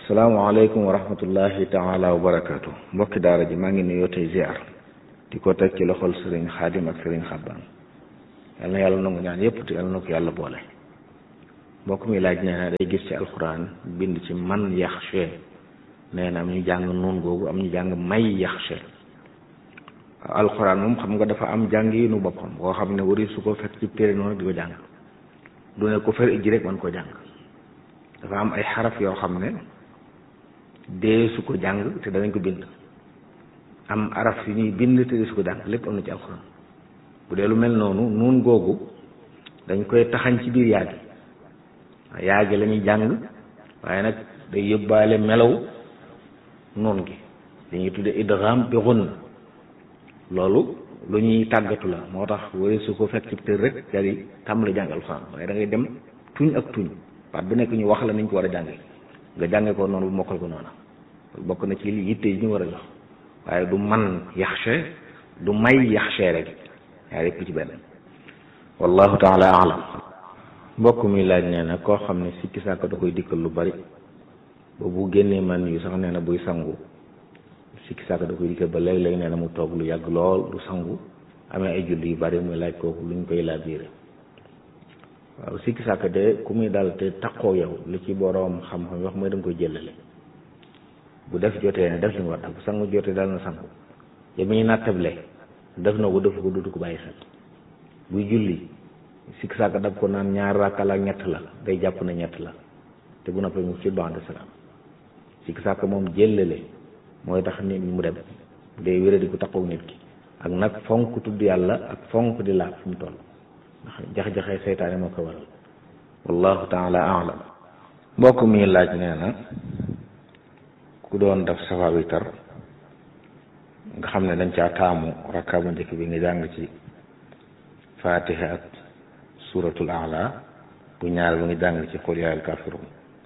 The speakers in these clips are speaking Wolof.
salaamaaleykum wa rahmatullahi taala wa barakaatu mbokki daara ji maa ngi nuyoo tey ziar di ko teg ci loxol sëriñ xaadim ak sëriñ xabbaan yal na yàlla nangu ñaan yépp te yal na ko yàlla boole mbokk mi laaj nee na day gis ci alxuraan bind ci man yaxshe nee na am ñu jàng noon googu am ñu jàng may yaxshe alxuraan moom xam nga dafa am jàng yi nu boppam koo xam ne wari su ko fekk ci téere noonu di ko jàng du ne ko fer ijji rek man ko jàng dafa am ay xaraf yoo xam ne dee su ko jàng te danañ ko bind am araf yu ñuy bind te dee su ko jàng lépp am na ci alxuraan bu dee lu mel noonu nuun googu dañ koy taxañ ci biir yaagi yaagi la ñuy jàng waaye nag day yóbbaale melaw noon gi dañuy tudde idgham bi ghunna loolu lu ñuy tàggatu la moo tax wari su ko fekk ci tër rek daal di tàmbali jàng alxuraan waaye da ngay dem tuñ ak tuñ baat bu nekk ñu wax la niñ ko war a jànge nga jànge ko noonu bu mokkal ko noonu bokk na ci li yitte yi ñu war a jox waaye du man yaxshe du may yaxshe rek yaa yëpp ci benn wallahu taala alam mbokk mi laaj nee na koo xam ne sikki sàkk da koy dikkal lu bari ba bu génnee man yu sax nee na buy sangu sikki sàkk da koy dikkal ba léeg-léeg nee na mu toog lu yàgg lool du sangu amee ay julli yu bari muy laaj kooku luñ koy laabiire waaw sikki sàkk de ku muy dal te taqoo yow li ci boroom xam-xam wax mooy da nga koy jëlale bu def jotee ne def li mu war def bu sangu jotee dal na sangu ya muy nattable def na ko def ko dutu ko bàyyi xel buy julli sikki sàkk daf ko naan ñaar rakka la ñett la day jàpp na ñett la te bu noppee mu ci bande salaam sikki sàkk moom jëlale mooy tax nit mu dem day wéré di ko taqoo nit ki ak nag fonk tudd yàlla ak fonk di laab fi mu toll ndax jax-jaxee seytaane moo ko waral wallahu taala alam mbokk mi laaj nee na ku doon def safa witar nga xam ne dañ caa taamu rakka bu njëkk bi nga jàng ci fatiha ak suratul ala bu ñaar bi nga jàng ci qul yaa al kafirun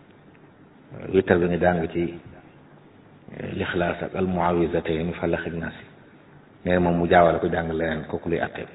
witar bi nga jàng ci lixlaas ak al muawizatayn falax ak naasi nee moom mu jaawale ko jàng leneen kooku luy attee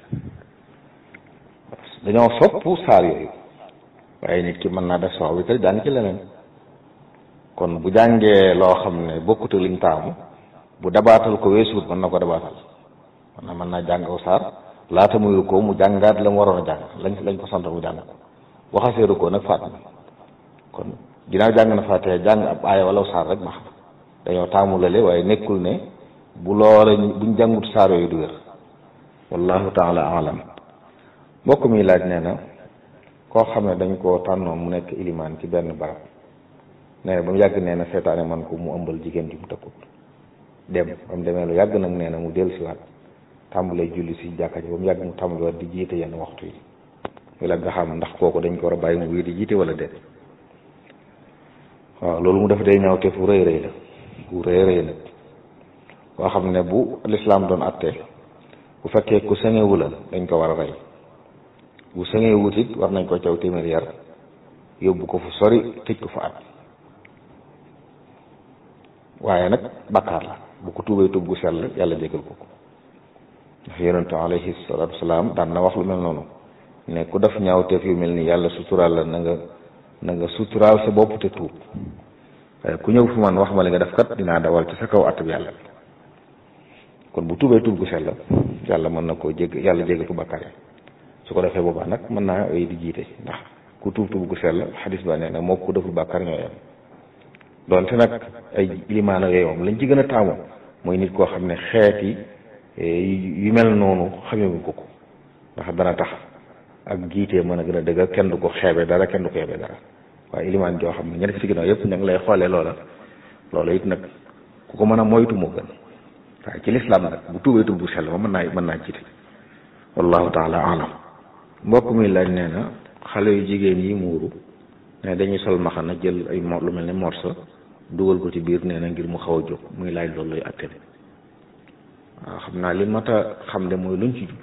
dañoo sopp saar yooyu waaye nit ki mën naa def safa witar jàng ci leneen kon bu jàngee loo xam ne bokkut liñ taamu bu dabaatal ko weesuut mën na ko dabaatal mën na mën naa jàng aw saar laata muy ko mu jàngaat la mu waroon a jàng lañ lañ ko sant mu jàng ko waxaseeru ko nag faat na kon ginnaaw jàng na faatee jàng ab aaya wala saar rek baax na dañoo taamu lale waaye nekkul ne bu loola buñ jàngut saar yooyu du wér wallahu taala alam mbokk mi laaj nee na koo xam ne dañ koo tànnoon mu nekk ilimaan ci benn barab nee na ba mu yàgg nee na seetaane man ko mu ëmbal jigéen ji mu tëkkut dem ba mu demee lu yàgg nag nee na mu dellu si waat tàmbalee julli si jàkka ji ba mu yàgg mu tàmbali waat di jiite yenn waxtu yi muy la nga xam ndax kooku dañ ko war a bàyyi mu wii di jiite wala déet waaw loolu mu def day ñaaw te fu rëy rëy la fu rëy rëy nag koo xam ne bu lislaam doon atte bu fekkee ku sëŋewu la dañ ko war a rey bu sëŋewut it war nañ ko caw téeméer yar yóbbu ko fu sori tëj ko fa at waaye nag bakkaar la bu ko tuubee tuub gu sell yàlla jégal ko ko ndax yonentu alayhi salaatu wasalaam daan na wax lu mel noonu ne ku def ñaawteef yu mel ni yàlla suturaal la na nga na nga suturaal sa bopp te tuub waaye ku ñëw fu man wax ma li nga def kat dinaa dawal ci sa kaw at bi yàlla kon bu tuubee tuub gu sell yàlla mën na koo jég yàlla jégal ko bakkaar yi su ko defee boobaa nag mën naa ay di jiite ndax ku tuub tuub gu sell xadis ba nee na moo ko deful bakkaar ñoo yem donte nag ay limaana yooyu moom lañ ci gën a taamu mooy nit koo xam ne xeeti yu mel noonu xamewuñ ko ko ndax dana tax ak jiitee mën a gën a dëgg kenn du ko xeebe dara kenn du ko xeebe dara waaye ilimaan joo xam ne ñeneen ci ginnaaw yëpp ña ngi lay xoolee loola loola it nag ku ko mën a moytu moo gën waaye ci lislaam nag bu tuubee tuub bu sell ma mën naa mën naa jiite wallahu taala alam mbokk mi laaj nee na xale yu jigéen yi muuru ne dañuy sol maxana jël ay mo lu mel ne morso dugal ko ci biir nee na ngir mu xaw a jóg muy laaj loolu lay attene waaw xam naa li mat a xam de mooy luñ ci jublu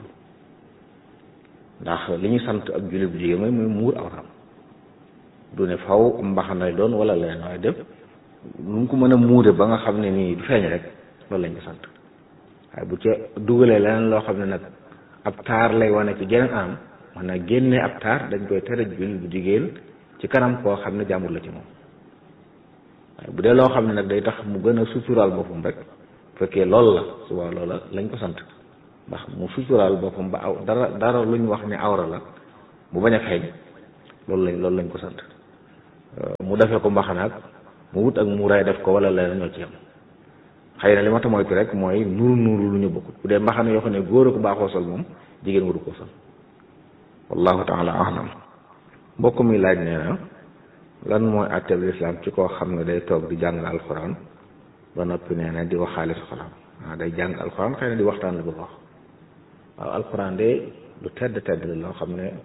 ndax li ñu sant ak jullit bu jigéen mooy muy muur awram du ne faw mbaxana doon wala leneen waaye def lu mu ko mën a muure ba nga xam ne nii du feeñ rek loolu lañ ko sant waaye bu ca dugalee leneen loo xam ne nag ab taar lay wane ci geneen am man na génne ab taar dañ koy tere jullit bu jigéen ci kanam koo xam ne jàmbur la ci moom waaye bu dee loo xam ne nag day tax mu gën a suturaal boppam rek fekkee loolu la suba loola lañ ko sant ndax mu suturaal boppam ba aw dara dara lu ñu wax ne awra la mu bañ a feeñ loolu lañ loolu lañ ko sant mu defee ko mbaxanaak mu wut ak muuraay def ko wala leneen ñoo ci yam xëy na li ma ta moytu rek mooy nuuru nuuru lu ñu bokkut bu dee mbaxana yoo xam ne góor a ko baaxoo sol moom jigéen waru koo sol wallahu taala alam mbokk mi laaj nee na lan mooy àtteb lislaam ci koo xam ne day toog di jàng alxuraan ba noppi nee na di waxaale soxlaam waaw day jàng alxuraan xëy na di waxtaan la bëgg wax waaw alxuraan de lu tedd tedd la loo xam ne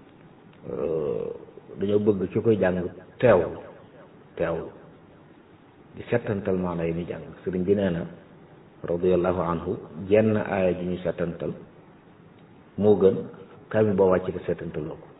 dañoo bëgg ci koy jàng teewlu teewlu di settantal maana yi ni jàng sëriñ bi nee na radiallahu anhu jenn aaya ji ñu settantal moo gën kaamil boo wàcc te settantaloo ko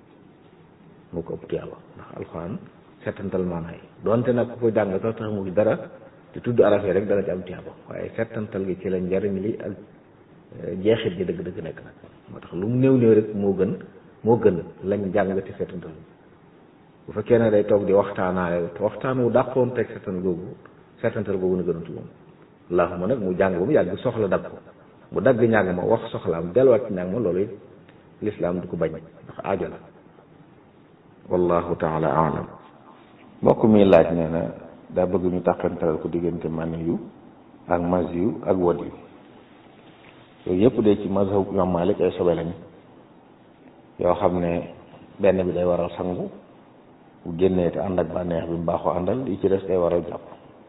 moo ko ëpp tiyaaba ndax alxuraan settantal maana yi donte nag ku ko jàng sax tax mu dara te tudd araf yi rek dana ci am tiyaaba waaye settantal gi ci la njariñ li ak jeexit ji dëgg-dëgg nekk nag moo tax lu mu néew néew rek moo gën moo gën lañ jàng te settantal bu fekkee ne day toog di waxtaanaale te waxtaan wu dàqoon teg settan googu settantal googu na gën a tuwoon allahuma nag mu jàng ba mu yàgg soxla dab ko mu dagg ñàng ma wax soxlaam delluwaat ci ñàng ma loolu it lislaam du ko bañ ndax aajo la wallahu taala alam mbokk mi laaj nee na daa bëgg ñu tàqantal ko diggante mani yu ak mas yu ak wod yu yooyu yëpp de ci mazhab imam Malik ay sobe lañ yoo xam ne benn bi day waral sangu bu génnee te ànd ak bànneex bi mu baaxoo àndal li ci des day waral jàpp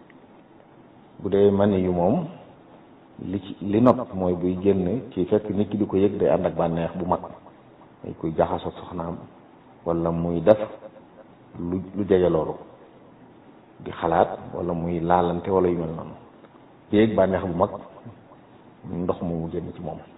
bu dee mani yu moom li ci li nopp mooy buy génn ci fekk nit ki di ko yëg day ànd ak bànneex bu mag day koy jaxasoo soxnaam wala muy def lu lu jege loolu di xalaat wala muy laalante wala yu mel noonu di yëg bànneex bu mag ndox mu génn ci moom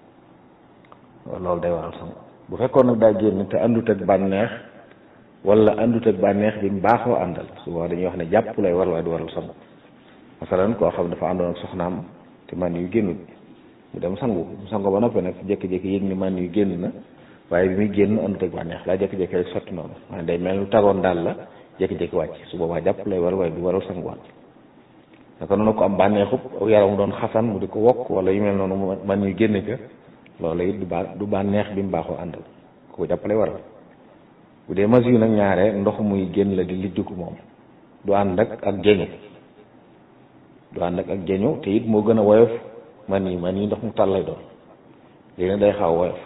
loolu day waral sangu bu fekkoon nag daa génn te àndut ak bànneex wala àndut ak bànneex bi mu baaxoo àndal souvent dañuy wax ne jàpp lay war waaye du waral sangu masalan koo xam dafa àndoon ak soxnaam te man yu génnut mu dem sangu mu sangu ba noppi nag jékki-jékki yëg ni man yu génn na waaye bi muy génn àndut ak bànneex daa jékki-jékki rek sotti noonu maanaam day mel lu tagoon daal la jékki-jékki wàcc su boobaa jàpp lay war waaye du waral sanguwaat naka noonu ko am bànneexub yaram doon xasan mu di ko wokk wala yu mel noonu man yu génn ca loolu it du ba du bànneex bi mu baaxoo àndal ko jàpp lay waral bu dee mas yu nag ñaare ndox muy génn la di lijjiku moom du ànd ak ak jeñu du ànd ak ak jeñu te it moo gën a woyof man yi man yi ndox mu tàll lay doon léegi nag day xaw woyof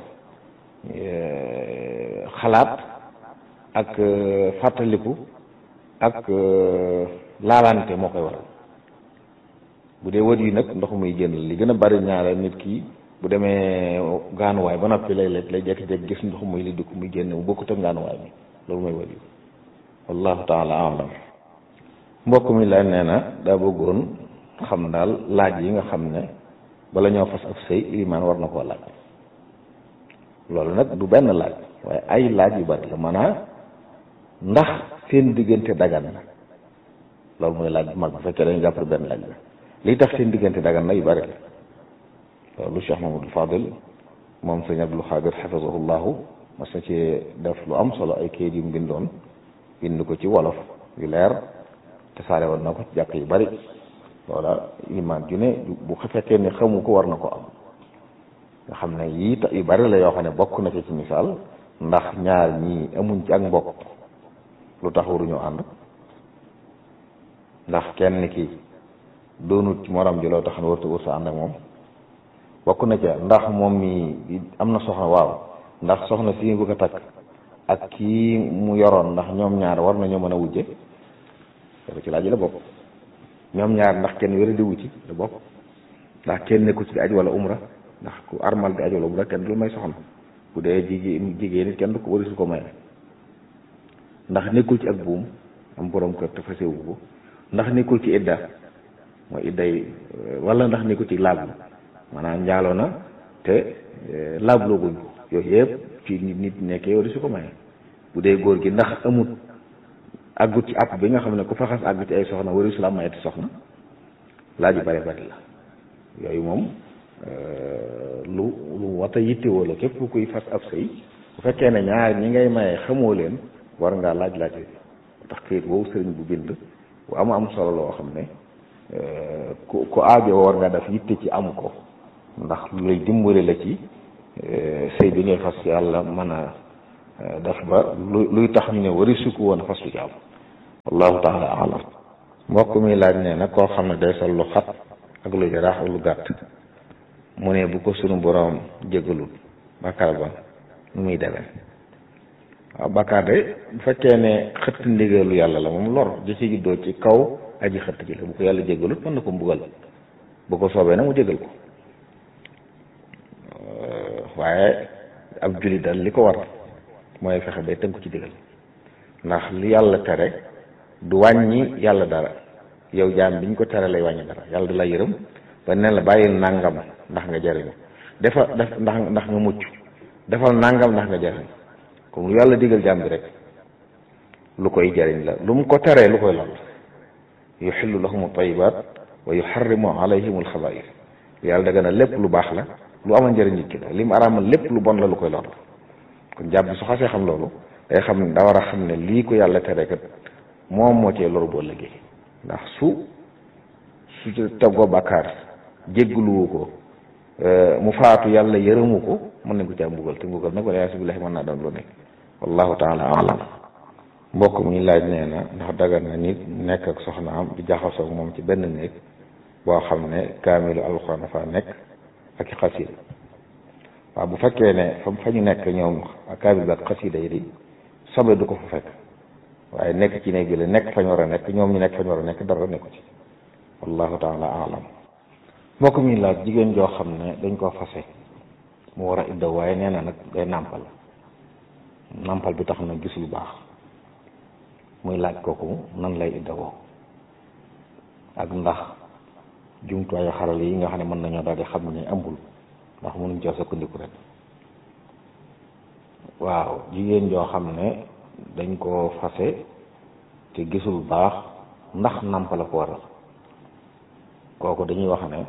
xalaat ak fàttaliku ak laalante moo koy waral bu dee wët yi nag ndox muy génn li gën a bari ñaare nit ki bu demee gaanuwaay ba noppi lay lay jékki-jékki gis ndox muy li dugg muy génn mu bokkut ak gaanuwaay bi loolu mooy wët yi wallahu taala alam mbokk mi la nee na daa bëggoon xam daal laaj yi nga xam ne bala ñoo fas ab sëy ilimaan war na koo laaj loolu nag du benn laaj waaye ay laaj yu bari la maanaam ndax seen diggante dagan na loolu mooy laaj bu mag bu fekkee dañu jàpp benn laaj la lii tax seen diggante dagan na yu bari la loolu Cheikh Mamadou Fadil moom sëñ Abdul Xaadir xafisahullahu mas na ci def lu am solo ay kayit yu mu bindoon bind ko ci wolof yu leer te saare woon na ko ci jàkk yu bari loola imaam ju ne bu fekkee ne xamu ko war na ko am nga xam ne yii yu bari la yoo xam ne bokk na ci ci misaal ndax ñaar ñii amuñ ci ak mbokk lu tax waruñoo ànd ndax kenn ki doonut ci morom ji loo tax ne warta warta ànd ak moom bokk na ca ndax moom mi am na soxna waaw ndax soxna si bëgg a takk ak kii mu yoroon ndax ñoom ñaar war nañoo mën a wujje loolu ci laaj la bokk ñoom ñaar ndax kenn wéra di wuci la bokk ndax kenn nekku ci di aj wala umra ndax ku armal di aj wala umra kenn du may soxna bu dee jigéen jigéen nit kenn du ko wari su ko maye ndax nekkul ci ak buum am borom kër te fasewu ko ndax nekkul ci idda mooy idday wala ndax nekkul ci laab maanaam njaaloo na te laabloo guñ ko yooyu yëpp ci nit nit nekkee wari su ko maye bu dee góor gi ndax amut àggut ci àpp bi nga xam ne ku faxas àgg ci ay soxna wari su la mayeti soxna laaj yu bari bari la yooyu moom lu lu wata yittewoo la képp kuy fas ab sëy bu fekkee ne ñaar ñi ngay maye xamoo leen war ngaa laaj laaj yi tax këyit woowu sëriñ bu bind bu am am solo loo xam ne ku ku aajo war nga def yitte ci am ko ndax lu lay dimbali la ci sëy bi ngay fas yàlla mën a def ba lu luy tax ñu ne wari sukku woon fas lu ci am wallahu taala alam mbokk mi laaj nee na koo xam ne day sol lu xat ak lu jaraax ak lu gàtt mu ne bu ko sunu boroom jégalul bàkkaar ba nu muy demee waaw bàkkaar de bu fekkee ne xëtt ndigalu yàlla la moom lor ji ci juddoo ci kaw aji xëtt ji la bu ko yàlla jégalut mën na ko mbugal bu ko soobee nag mu jégal ko waaye ab jullit daal li ko war mooy fexe bay tënku ci digal ndax li yàlla tere du wàññi yàlla dara yow jaam bi ñu ko tere lay wàññi dara yàlla du la yërëm ba ne la bàyyil nàngam ndax nga jariñu defal def ndax ndax nga mucc defal nàngam ndax nga jariñu comme lu yàlla digal jaam bi rek lu koy jariñ la lu mu ko teree lu koy lor yuxillu lahum tayibat wa yuxarrimu alayhim alxabair yàlla daga na lépp lu baax la lu amal njëriñ nit ki la li mu araamal lépp lu bon la lu koy lor kon jàpp bi su xasee xam loolu day xam ne da war a xam ne lii ko yàlla tere kat moom moo cee loru boo liggéey ndax su su tegoo bàkkaar jéggluwu ko mu faatu yàlla yërëmu ko mën nañ ko caa mbugal te mbugal nag wala yaasu billahi mën naa doon lu nekk wallahu taala alam mbokk mi laaj nee na ndax dagan na nit nekk ak soxnaam di jaxasoog moom ci benn néeg boo xam ne kaamilu alxuraan dafa nekk ak i xasida waaw bu fekkee ne fa fa ñu nekk ñoom kaamil bi ak xasida yi di sobe du ko fa fekk waaye nekk ci néeg bi la nekk fañ war a nekk ñoom ñu nekk fañ war a nekk dara nekku ci wallahu taala alam mbokk mi laaj jigéen joo xam ne dañ koo fase mu war a iddaw waaye nee na nag day nàmpal nàmpal bi tax na gis lu baax muy laaj kooku nan lay iddawoo ak ndax jumtuwaayu xarale yi nga xam ne mën nañoo daal di xam ne ambul ndax mënuñ cee sukkandiku rek waaw jigéen joo xam ne dañ koo fase te gisul baax ndax nàmp la ko waral kooku dañuy wax ne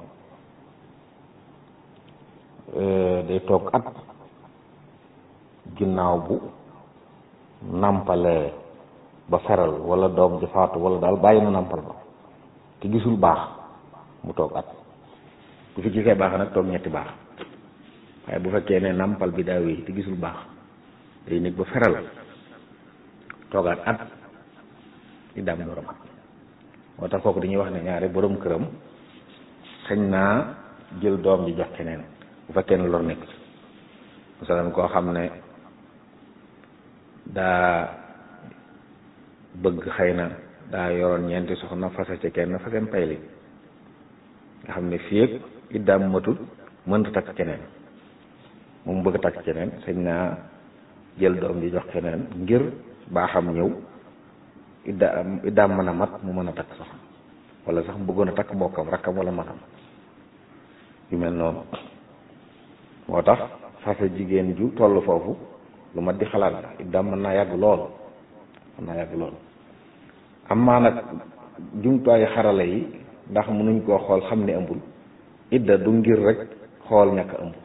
day toog at ginnaaw bu nàmpalee ba feral wala doom ji faatu wala daal bàyyi na nàmpal ba te gisul baax mu toog at bu fi gisee baax nag toog ñetti baax waaye bu fekkee ne nàmpal bi daa wéy te gisul baax day nekk ba feral toogaat at di daam borom at moo tax kooku dañuy wax ne ñaare borom këram xëñ naa jël doom ji jox keneen bu fekkee ne lor nekk ci masalan koo xam ne daa bëgg xëy na daa yoroon ñeenti soxna fase ci kenn faseen payli nga xam ne fii ak iddaam matul mënta takk keneen moom bëgg takk keneen sañ naa jël doom ji jox keneen ngir baaxam ñëw iddaam iddaam mën a mat mu mën a takk soxna wala sax mu bëggoon a takk mbokkam rakkam wala magam yu mel noonu moo tax fase jigéen ju toll foofu lu mat di xalaat la iddaam mën naa yàgg lool mën naa yàgg lool amaa nag jumtuwaayu xarala yi ndax mënuñ koo xool xam ne ëmbul idda du ngir rek xool ñàkk ëmb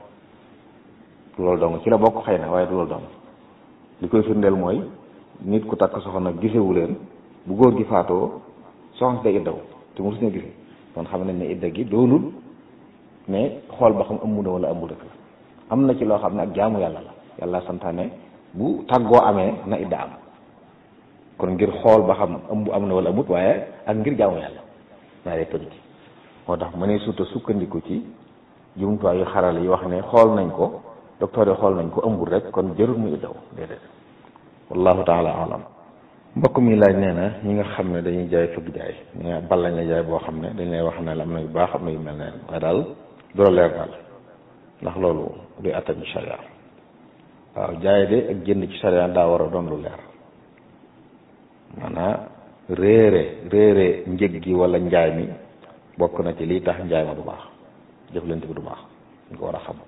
loolu dong ci la bokk xëy na waaye du loolu dong li koy firndeel mooy nit ku takk soxna gisewu leen bu góor gi faatoo soxna si day iddaw te mosu ñoo gise kon xam nañ ne idda gi doonul mais xool ba xam ëmb na wala ëmbul rek la am na ci loo xam ne ak jaamu yàlla la yàlla santaane bu tàggoo amee na idda am kon ngir xool ba xam ëmb am na wala amut waaye ak ngir jaamu yàlla ñaaree pëj ci moo tax ma ne surtout sukkandiku ci jumtuwaay yu xarala yi wax ne xool nañ ko docteur yi xool nañ ko ëmbul rek kon jërul muy iddaw déedéet wallahu taala alam mbokk mi laaj nee na ñi nga xam ne dañuy jaay fëgg jaay ñu ne bal lañ la jaay boo xam ne dañ lay wax ne la am na yu baax am na yu mel ne waaye daal du la leer daal ndax loolu duy attan ci sharia waaw jaay de ak jënd ci sharia daa war a doon lu leer maanaam réere réere njëg gi wala njaay mi bokk na ci lii tax njaay ma du baax jëflante bi du baax dañ ko war a xam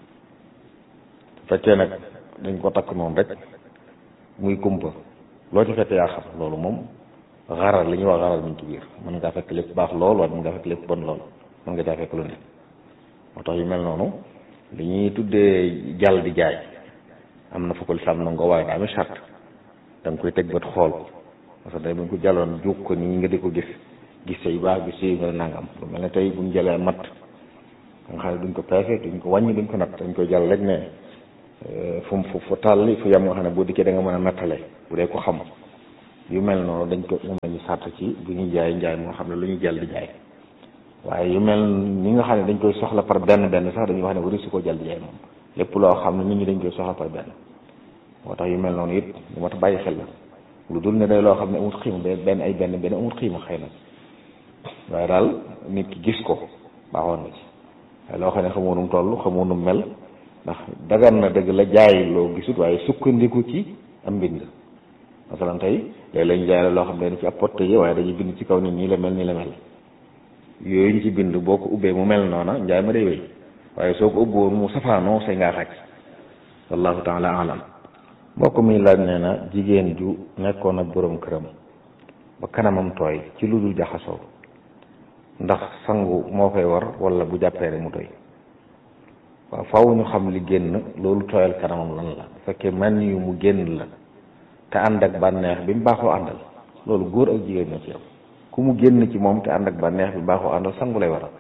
fekkee nag dañ ko takk noonu rek muy kumpa loo ci fekk yaa xam loolu moom xaral li ñuy wax xaral mi ngi ci biir mën ngaa fekk lépp baax lool waaye mën ngaa fekk lépp bon lool mën nga caa fekk lu ne moo tax yu mel noonu li ñuy tuddee jàll di jaay am na fa ko lislaam nangoo waaye daa amee charte da nga koy teg bët xool parce que tey buñ ko jàlloon juug ko nii nga di ko gis gis say baax gis say nga nangam lu mel ne tey buñ jëlee mat nga xam ne duñ ko peese duñ ko wàññi duñ ko natt dañ koy jàll rek ne fu mu fu tàlli fu yem nga xam ne boo dikkee da nga mën a nattale bu dee ko xam yu mel noonu dañ ko moom lañu sàrt ci bu ñuy jaay njaay moo xam ne lu ñu jël di jaay waaye yu mel ni nga xam ne dañ koy soxla par benn benn sax dañuy wax ne wari su ko jël di jaay moom lépp loo xam ne nit ñi dañ koy soxla par benn moo tax yu mel noonu it lu mat a bàyyi xel la lu dul ne day loo xam ne amut xiima benn ay benn benn amut xiima xëy na waaye daal nit ki gis ko baaxoon na ci waaye loo xam ne xamoo nu mu toll xamoo nu mu mel ndax dagan na dëgg la jaay loo gisut waaye sukkandiku ci am mbind masalan tey léegi lañu jaay la loo xam ne dañ ci ab pot yi waaye dañuy bind ci kaw ni nii la mel nii la mel yooyu ñu ci bind boo ko ubbee mu mel noona njaay ma day wéy waaye soo ko ubboon mu safaanoo say ngaa xaj wallahu taala alam mbokk mi laaj nee na jigéen ju nekkoon ak boroom këram ba kanamam tooy ci lu dul jaxasoo ndax sangu moo koy war wala bu jàppee rek mu tooy waaw faaw ñu xam li génn loolu tooyal kanamam lan la bu fekkee man yu mu génn la te ànd ak bànneex bi mu baaxoo àndal loolu góor ak jigéen ñoo ci am ku mu génn ci moom te ànd ak bànneex bi mu baaxoo àndal sangu lay waral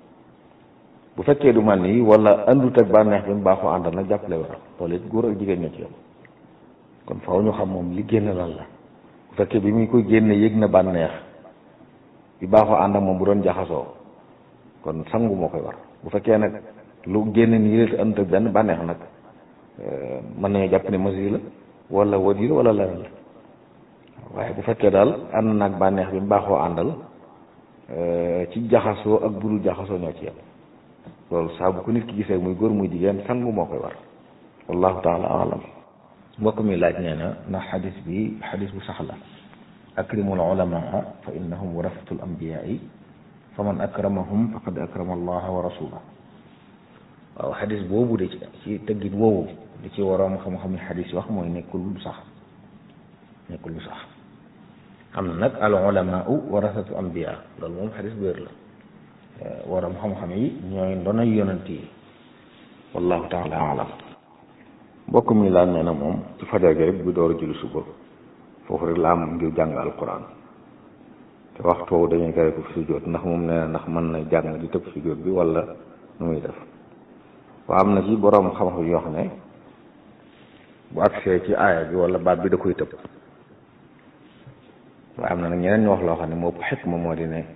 bu fekkee du man yi wala àndut ak bànneex bi mu baaxoo àndal nag jàpp lay waral loolu it góor ak jigéen ñoo ci am kon faaw ñu xam moom li génn lan la bu fekkee bi muy koy génne yëg na bànneex bi baaxoo ànd ak moom bu doon jaxasoo kon sangu moo koy war bu fekkee nag lu génn nii la te ànd ak benn bànneex nag mën nañu jàpp ne masi la wala wadi la wala leneen la waaye bu fekkee daal ànd naag bànneex bi mu baaxoo àndal ci jaxasoo ak budul jaxasoo ñoo ci yem loolu saa bu ko nit ki gisee muy góor muy jigéen sangu moo koy war wallahu taala alam mbokk mi laaj nee na ndax xadis bi xadis bu sax la akrimul ulamaa fa innahum warasatul anbiyaai fa man akramahum faqad akrama allaha wa rasulah waaw xadis boobu de ci tëggit woowu li ci waroom xam-xam yi xadis wax mooy nekkul lu sax nekkul lu sax am na nag al ulamaau warasatu anbiya loolu moom xadis bu wér la waroom xam-xam yi ñooy ndonay yonent yi wallahu taala alam mbokk mi laaj nee na moom ci fajar gi rek bu door a julli suba foofu rek la am ngir jàng alquran te waxtu woowu dañuy tere ko fi sujjóot ndax moom nee na ndax mën na jàng di tëb sujjóot bi wala nu muy def waa am na ci boroom xam-xam yoo xam ne bu agsee ci aaya bi wala baat bi da koy tëb waaye am na nag ñeneen ñu wax loo xam ne moo ëpp xikma moo di ne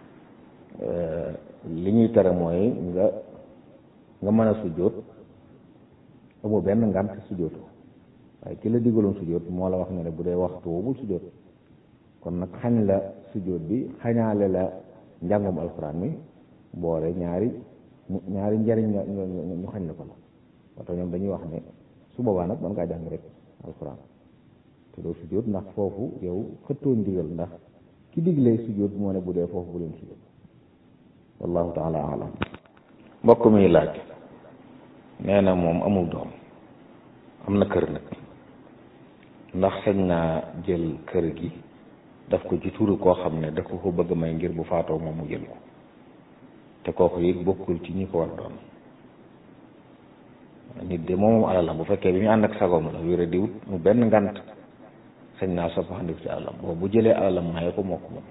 li ñuy tere mooy nga nga mën a sujjóot amoo benn ngant sujjóotu waaye ki la digaloon sujjóot moo la wax ne ne bu dee waxtu woowu sujjóot kon nag xañ la sujjóot bi xañaale la njàngum alxuraan mi boole ñaari ñaari njariñ nga ñu xañ la ko la moo tax ñoom dañuy wax ne su boobaa nag mën ngaa jàng rek alxuraan te doo sujjóot ndax foofu yow xëttoo ndigal ndax ki diglee sujjóot moo ne bu dee foofu bu leen sujjóot wallahu taala alam mbokk mi laaj nee na moom amul doom am na kër nag ndax sañ naa jël kër gi daf ko ci turu koo xam ne daf ko ko bëgg may ngir bu faatoo moom mu jël ko te kooku it bokkul ci ñi ko war a doon nit de moom alalam bu fekkee bi ñu ànd ak sagoom la wéra diwut mu benn ngant sañ naa soppaxandiku ci alalam boobu bu jëlee alalam maye ko moo ko moom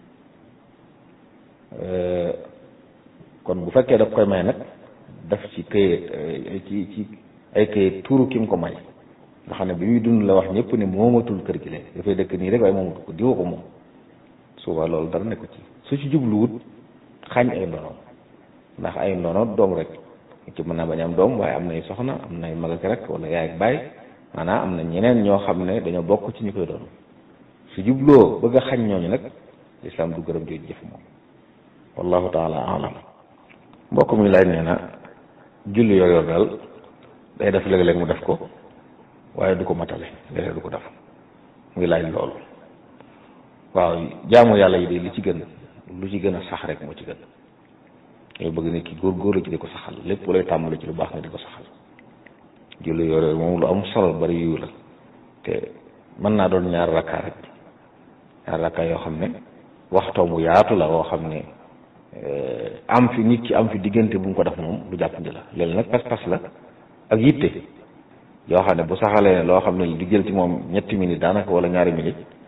kon bu fekkee daf koy may nag daf ci këyit ci ci ay këyit tuuru ki mu ko may nga xam ne bi muy dund la wax ñëpp ne moomatul kër gi léegi dafay dëkk nii rek waaye moomatu ko diwa ko moom suba loolu dara ne ko ci su ci jubluwut xañ ay ndono ndax ay ndono doom rek ci mën naa bañ am doom waaye am nay soxna am nay mag ak rek wala yaay ak baay maanaam am na ñeneen ñoo xam ne dañoo bokk ci ñu koy doon su jubloo bëgg a xañ ñooñu nag lislaam du gërëm jooju jëf moom wallahu taala alam mbokk mi laaj nee na julli yooyu daal day def léeg-léeg mu def ko waaye du ko matale léeg-léeg du ko def muy laaj loolu waaw jaamu yàlla yi de li ci gën lu ci gën a sax rek moo ci gën yow bëgg nit ki góor-góorlu ci di ko saxal lépp lay tàmbali ci lu baax nga di ko saxal julli yooyu moom lu am solo bari yu la te mën naa doon ñaar rakkaa rek ñaar rakkaa yoo xam ne waxtoo bu yaatu la woo xam ne am fi nit ki am fi diggante bu mu ko def moom lu jàppandi la léegi nag pas-pas la ak yitte yoo xam ne bu saxalee ne loo xam ne du jël ci moom ñetti minutes daanaka wala ñaari minutes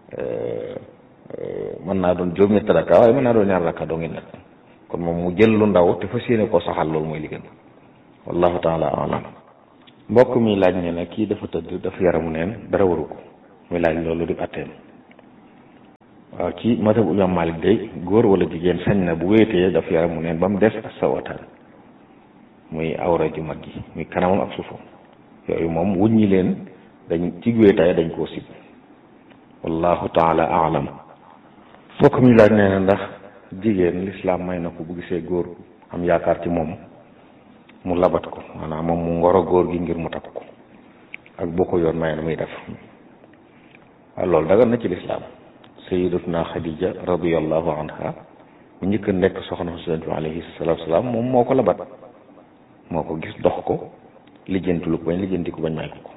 mën naa doon juróom-ñetti rakka waaye mën naa doon ñaar rakka doo ngi nag kon moom mu jël lu ndaw te fas yéene koo saxal loolu mooy li gën wallahu taala alam mbokk mi laaj ne ne kii dafa tëdd dafa yaramu neen dara waru ko muy laaj loolu di atteem waaw ci madhab imam Malik day góor wala jigéen sañ na bu wéetee dafa yaramu neen ba mu des ak sawataan muy awra ju mag gi muy kanamam ak suufam yooyu moom wuññi leen dañ ci wéetaay dañ koo sib wallahu taala alam mbokk mi laaj nee na ndax jigéen lislaam may na ko bu gisee góor am yaakaar ci moom mu labat ko maanaam moom mu ngoro góor gi ngir mu takk ko ak boo ko yoon may na muy def waaw loolu dagan na ci lislaam sayidatuna xadija radiallahu anha mu njëkk a nekk soxna Yonent bi alayhi salaatu salaam moom moo ko labat moo ko gis dox ko lijjanti lu ko bañ lijjanti ko bañ may ko ko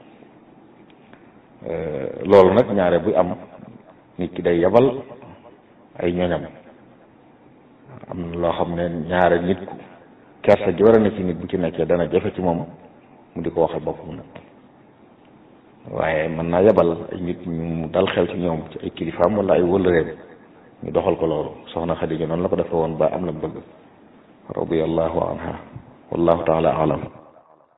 loolu nag ñaare buy am nit ki day yabal ay ñoñam am na loo xam ne ñaare nit ku kersa ji war a ne ci nit bu ci nekkee dana jafe ci moom mu di ko waxal boppam nag waaye mën naa yabal ay nit ñu dal xel ci ñoom ci ay kilifaam wala ay wëllëreem ñu doxal ko loolu soxna Xadija noonu la ko defe woon ba am na bëgg radiyallahu anha wallahu taala alam